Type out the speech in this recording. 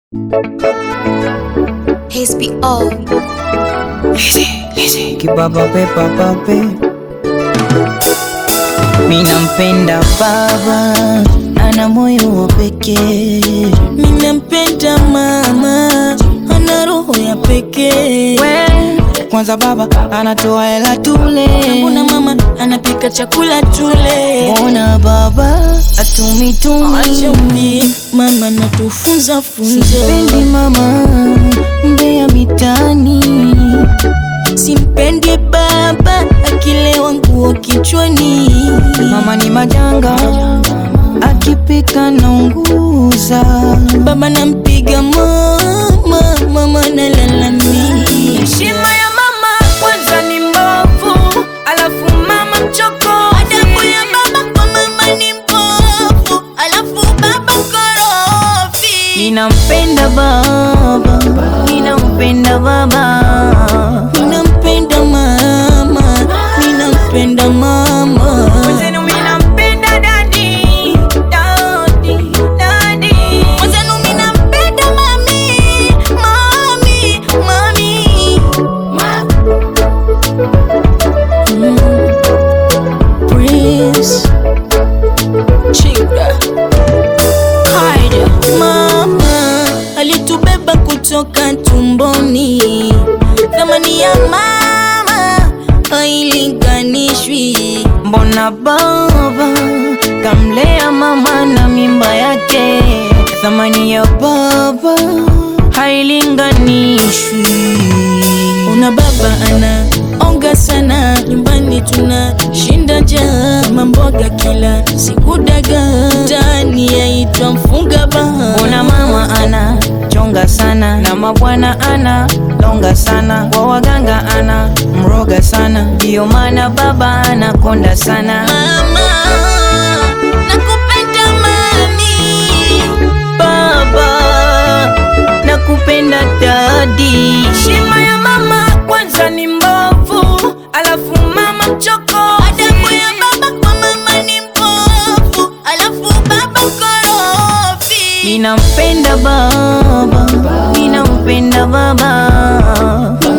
HBO. Kibaba pepa pape Minampenda baba ana moyo wa pekee Ninampenda mama, ana roho ya pekee. Kwanza baba anatoa hela tule Mbona mama anapika chakula tule? Mbona baba atumitumi Acha umbie, mama natufunza funzo. Sipendi mama mbea mitani Simpendi baba akilewa nguo kichwani. Mama ni majanga akipika naunguza Baba nampiga mama, mama nalalamika. Heshima ya mama kwanza ni mbovu, alafu mama mchoko. Adabu ya baba kwa mama ni mbovu, alafu baba korofi. Ninampenda baba, ninampenda baba, Ninampenda mama, ninampenda mama. Mwenzenu minampenda dadi, dadi, dadi. Mwenzenu ninampenda mami, mami, mami. Mm. Prince. Chica. Kaida. Mama alitubeba kutoka tumboni, thamani ya mama hailinganishwi. Mbona baba kamlea mama na mimba yake, thamani ya baba hailinganishwi. Una baba ana onga sana, nyumbani tuna shinda njaa, mamboga kila siku dagaa, tani yaitwa mfunga baa. Mbona mama ana chonga sana na mabwana ana longa sana, kwa waganga ana mroga sana, ndiyo maana baba anakonda sana. Mama, nakupenda mami. Baba nakupenda dadi, Heshima ya mama kwanza ni mbovu, alafu mama mchoko. Adabu ya baba kwa mama ni mbovu, alafu baba korofi. ninampenda baba, ninampenda baba